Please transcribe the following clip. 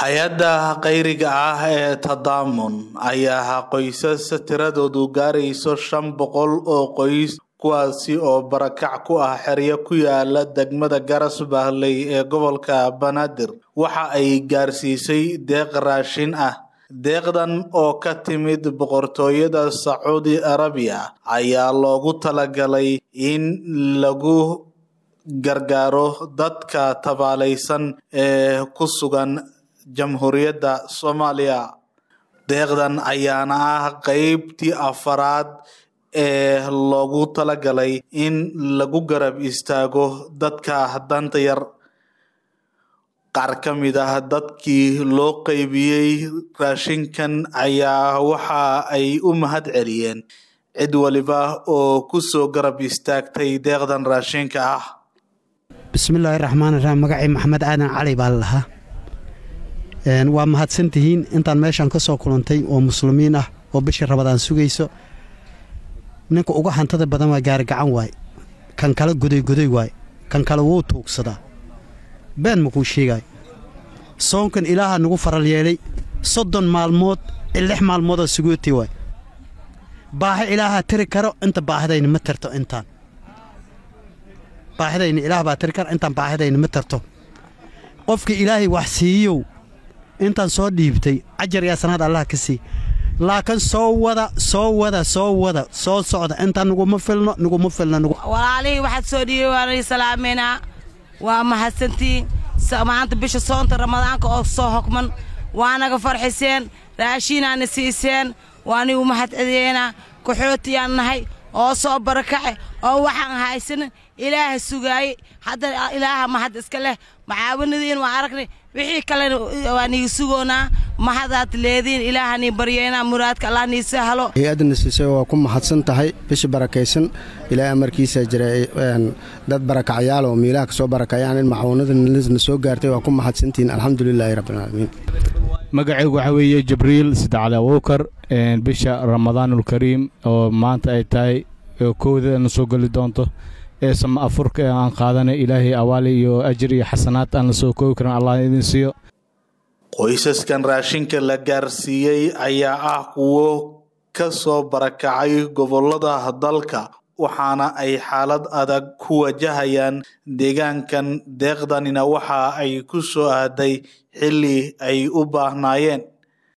hay-adda khayriga ah ee tadaamun ayaa qoysas tiradoodu gaarayso shan boqol oo qoys kuwaasi oo barakac ku ah xeryo ku yaala degmada garas bahley ee gobolka banaadir waxa ay gaarsiisay deeq raashin ah deeqdan oo ka timid boqortooyada sacuudi arabiya ayaa loogu talagalay in lagu gargaaro dadka tabaalaysan ee ku sugan jamhuuriyadda soomaaliya deeqdan ayaana ah qeybtii afaraad ee loogu talagalay in lagu garab istaago dadka danta yar qaar ka mid ah dadkii loo qeybiyey raashinkan ayaa waxa ay u mahad celiyeen cid waliba oo kusoo garab istaagtay deeqdan raashinka ah bismillaahi raxmaan iraxiim magacii maxamed aadan cali baa la lahaa waa mahadsantihiin intaan meeshaan ka soo kulantay oo muslimiin ah oo bishii rabadaan sugayso ninka uga hantada badan waa gaarigacan waay kan kale godoygodoy waay kan kale wuu tuugsadaa been makuu sheegaay soonkan ilaaha nagu faral yeelay soddon maalmood lix maalmoodoo sugooti waay baahi ilaahaa tiri karo inta baahidayna ma tarto intaan baahidayna ilaah baa tiri karo intaan baahidayna ma tarto qofkii ilaahay wax siiyow intaan soo dhiibtay cajar yaa sanaad allah ka sii laakiin soo wada soo wada soo wada soo socda intaan nuguma filno nuguma filno walaalihii waxaad soo dhiibay waanay salaameynaa waa mahadsantiin maanta bisha soonta ramadaanka oo soo hogman waanaga farxiseen raashiinaana siiseen waanigu mahad celiyeynaa kaxootiyaan nahay oo soo barakace oo waxaan haysanin ilaaha sugaayey hadda ilaaha mahad iska leh macaawanadiin waa aragnay wixii kalena waa niga sugoonaa mahadaad leediin ilaaha nii baryeynaa muraadka allah nii sahlo hay-adana siisay waa ku mahadsan tahay bishi barakaysan ilaahay amarkiisa jira dad barakacyaal oo miilaha ka soo barakayaan in macawanadana soo gaartay waa ku mahadsantihiin alxamdulilaahi rabbilcaalamiin magacaygu waxaa weeye jibriil sidacali abuukar bisha ramadaanulkariim oo maanta ay tahay kowdana soo geli doonto ee sama afurka aan qaadanay ilaahay awaali iyo ajir iyo xasanaad aan la soo koobi karin allah idin siiyo qoysaskan raashinka la gaarsiiyey ayaa ah kuwo ka soo barakacay gobolada dalka waxaana ay xaalad adag ku wajahayaan deegaankan deeqdanina waxa ay ku soo aaday xilli ay u baahnaayeen